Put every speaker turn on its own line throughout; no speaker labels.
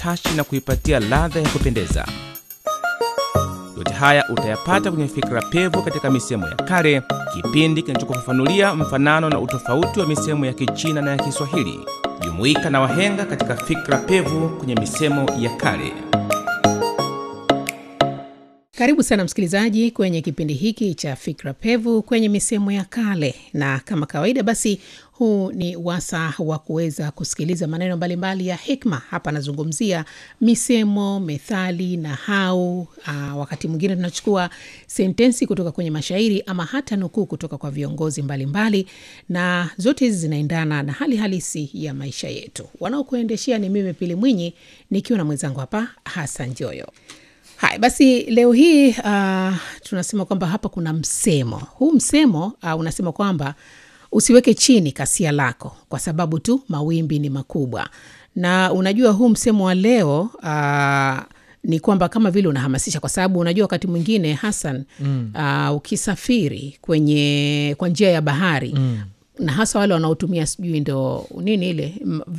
utashi na kuipatia ladha ya kupendeza. Yote haya utayapata kwenye Fikra Pevu katika misemo ya kale, kipindi kinachokufafanulia mfanano na utofauti wa misemo ya Kichina na ya Kiswahili. Jumuika na wahenga katika Fikra Pevu kwenye misemo ya kale.
Karibu sana msikilizaji kwenye kipindi hiki cha Fikra Pevu kwenye misemo ya kale, na kama kawaida, basi huu ni wasa wa kuweza kusikiliza maneno mbalimbali ya hikma. Hapa anazungumzia misemo, methali na hau. Aa, wakati mwingine tunachukua sentensi kutoka kwenye mashairi ama hata nukuu kutoka kwa viongozi mbalimbali mbali, na zote hizi zinaendana na hali halisi ya maisha yetu. Wanaokuendeshea ni mimi Pili Mwinyi nikiwa na mwenzangu hapa Hasan Joyo. Haya basi, leo hii uh, tunasema kwamba hapa kuna msemo. Huu msemo uh, unasema kwamba usiweke chini kasia lako kwa sababu tu mawimbi ni makubwa. Na unajua huu msemo wa leo uh, ni kwamba kama vile unahamasisha, kwa sababu unajua wakati mwingine Hassan, mm. uh, ukisafiri kwenye kwa njia ya bahari mm na hasa wale wanaotumia sijui ndo nini ile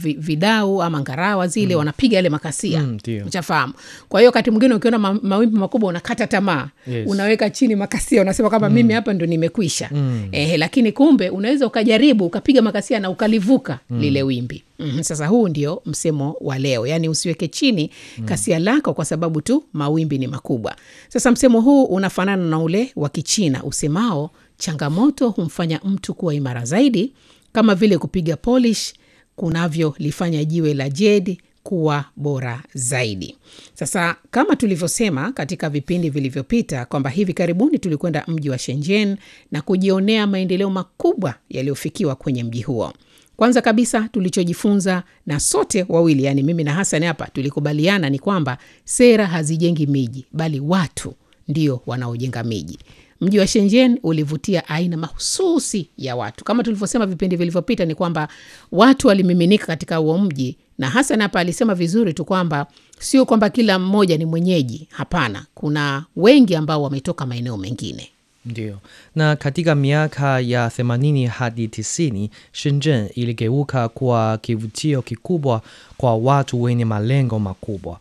vidau ama ngarawa zile mm. wanapiga yale makasia
Mm, ndio.
uchafahamu. Kwa hiyo wakati mwingine ukiona ma, mawimbi makubwa unakata tamaa
Yes.
unaweka chini makasia, unasema kwamba mimi hapa ndo nimekwisha eh, lakini kumbe unaweza ukajaribu ukapiga makasia na ukalivuka lile wimbi mm Sasa huu ndio msemo wa leo, yaani usiweke chini kasia lako kwa sababu tu mawimbi ni makubwa. Sasa msemo huu unafanana na ule wa Kichina usemao changamoto humfanya mtu kuwa imara zaidi, kama vile kupiga polish kunavyolifanya jiwe la jedi kuwa bora zaidi. Sasa kama tulivyosema katika vipindi vilivyopita kwamba hivi karibuni tulikwenda mji wa Shenzhen na kujionea maendeleo makubwa yaliyofikiwa kwenye mji huo. Kwanza kabisa tulichojifunza na sote wawili, yani mimi na Hassan hapa tulikubaliana ni kwamba sera hazijengi miji, bali watu ndio wanaojenga miji. Mji wa Shenzhen ulivutia aina mahususi ya watu. Kama tulivyosema vipindi vilivyopita, ni kwamba watu walimiminika katika huo mji, na Hasan hapa alisema vizuri tu kwamba sio kwamba kila mmoja ni mwenyeji. Hapana, kuna wengi ambao wametoka maeneo mengine.
Ndio. Na katika miaka ya 80 hadi 90, Shenzhen iligeuka kuwa kivutio kikubwa kwa watu wenye malengo makubwa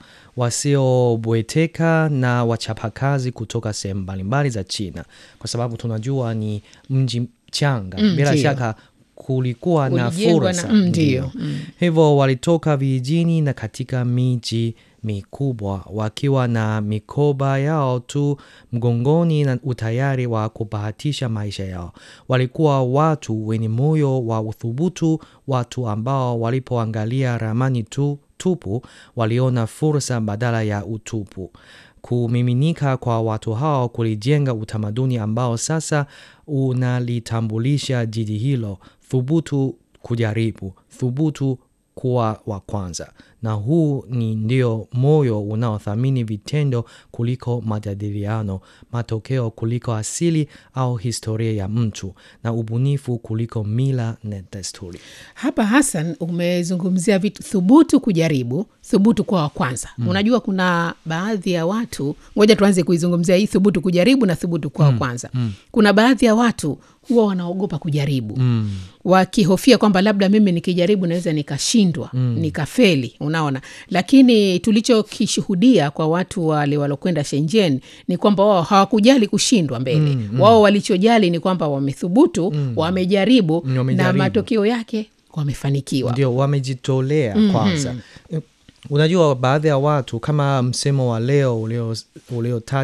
wasiobweteka na wachapakazi kutoka sehemu mbalimbali za China, kwa sababu tunajua ni mji changa.
Mm,
Bila
ndio.
shaka kulikuwa na
Ulijengwa na-
fursa,
mm, ndio.
hivyo walitoka vijijini na katika miji mikubwa wakiwa na mikoba yao tu mgongoni na utayari wa kubahatisha maisha yao. Walikuwa watu wenye moyo wa uthubutu, watu ambao walipoangalia ramani tu tupu waliona fursa badala ya utupu. Kumiminika kwa watu hao kulijenga utamaduni ambao sasa unalitambulisha jiji hilo: thubutu kujaribu, thubutu kuwa wa kwanza. Na huu ni ndio moyo unaothamini vitendo kuliko majadiliano, matokeo kuliko asili au historia ya mtu, na ubunifu kuliko mila na desturi.
Hapa Hassan umezungumzia vitu thubutu kujaribu, thubutu kuwa wa kwanza. Unajua kuna baadhi ya watu, ngoja tuanze kuizungumzia hii thubutu kujaribu na thubutu kuwa wa kwanza. Kuna baadhi ya watu huwa wanaogopa kujaribu wakihofia kwamba labda mimi nikijaribu naweza nikashindwa nikafeli, unaona. Lakini tulichokishuhudia kwa watu wale walokwenda Shenzhen ni kwamba wao hawakujali kushindwa mbele. Wao walichojali ni kwamba wamethubutu, wamejaribu na
Wamejaribu.
matokeo yake wamefanikiwa.
Ndio wamejitolea kwanza. Unajua, baadhi ya watu kama msemo wa leo ulio uliotaja